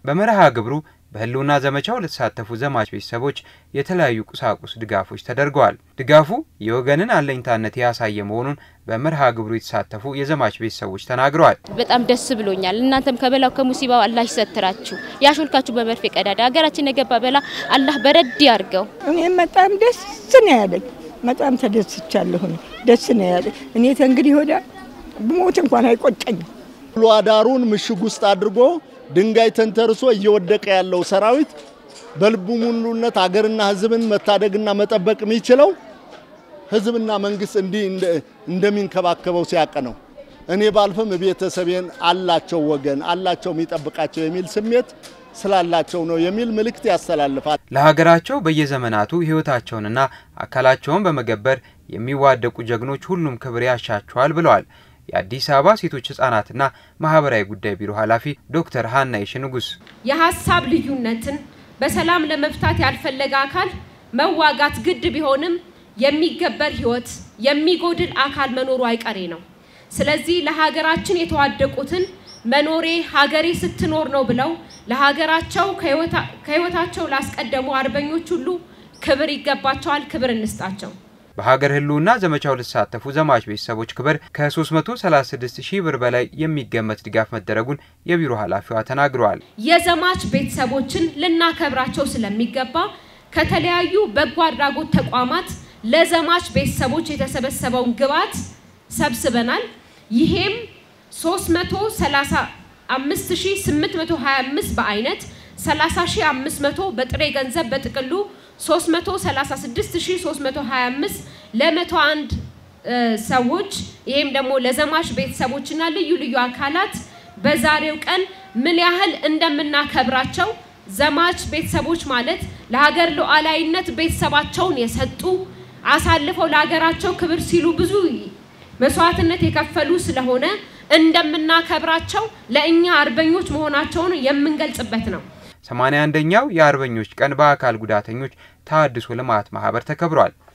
በመርሃ ግብሩ በህልውና ዘመቻው ለተሳተፉ ዘማች ቤተሰቦች የተለያዩ ቁሳቁስ ድጋፎች ተደርገዋል። ድጋፉ የወገንን አለኝታነት ያሳየ መሆኑን በመርሃ ግብሩ የተሳተፉ የዘማች ቤተሰቦች ተናግረዋል። በጣም ደስ ብሎኛል። እናንተም ከበላው ከሙሲባው አላህ ይሰትራችሁ፣ ያሾልካችሁ በመርፌ ቀዳዳ ሀገራችን የገባ በላ አላህ በረድ ያርገው። እኔም በጣም ደስ ነው ያለኝ። በጣም ተደስቻለሁ። ደስ ነው ያለኝ። እኔ ተንግዲህ ወዲያ ብሞት እንኳን አይቆጨኝም። ውሎ አዳሩን ምሽግ ውስጥ አድርጎ ድንጋይ ተንተርሶ እየወደቀ ያለው ሰራዊት በልቡ ሙሉነት አገርና ሕዝብን መታደግና መጠበቅ የሚችለው ሕዝብና መንግስት እንዲህ እንደሚንከባከበው ሲያቅ ነው። እኔ ባልፍም ቤተሰቤን አላቸው ወገን አላቸው የሚጠብቃቸው የሚል ስሜት ስላላቸው ነው የሚል መልእክት ያስተላልፋል። ለሀገራቸው በየዘመናቱ ህይወታቸውንና አካላቸውን በመገበር የሚዋደቁ ጀግኖች ሁሉም ክብር ያሻቸዋል ብለዋል። የአዲስ አበባ ሴቶች ህጻናትና ማህበራዊ ጉዳይ ቢሮ ኃላፊ ዶክተር ሀና ይሽ ንጉስ የሀሳብ ልዩነትን በሰላም ለመፍታት ያልፈለገ አካል መዋጋት ግድ ቢሆንም የሚገበር ህይወት የሚጎድል አካል መኖሩ አይቀሬ ነው። ስለዚህ ለሀገራችን የተዋደቁትን መኖሬ ሀገሬ ስትኖር ነው ብለው ለሀገራቸው ከህይወታቸው ላስቀደሙ አርበኞች ሁሉ ክብር ይገባቸዋል። ክብር እንስጣቸው። በሀገር ህልውና ዘመቻው ለተሳተፉ ዘማች ቤተሰቦች ክብር ከ336 ሺህ ብር በላይ የሚገመት ድጋፍ መደረጉን የቢሮ ኃላፊዋ ተናግረዋል። የዘማች ቤተሰቦችን ልናከብራቸው ስለሚገባ ከተለያዩ በጎ አድራጎት ተቋማት ለዘማች ቤተሰቦች የተሰበሰበውን ግብዓት ሰብስበናል። ይሄም 335825 በአይነት 30500 በጥሬ ገንዘብ በጥቅሉ 336325 ለ101 ሰዎች ይሄም ደግሞ ለዘማች ቤተሰቦችና ልዩ ልዩ አካላት በዛሬው ቀን ምን ያህል እንደምናከብራቸው ዘማች ቤተሰቦች ማለት ለሀገር ሉዓላዊነት ቤተሰባቸውን የሰጡ አሳልፈው ለሀገራቸው ክብር ሲሉ ብዙ መስዋዕትነት የከፈሉ ስለሆነ እንደምናከብራቸው ለእኛ አርበኞች መሆናቸውን የምንገልጽበት ነው። 81ኛው የአርበኞች ቀን በአካል ጉዳተኞች ተሃድሶ ልማት ማህበር ተከብሯል።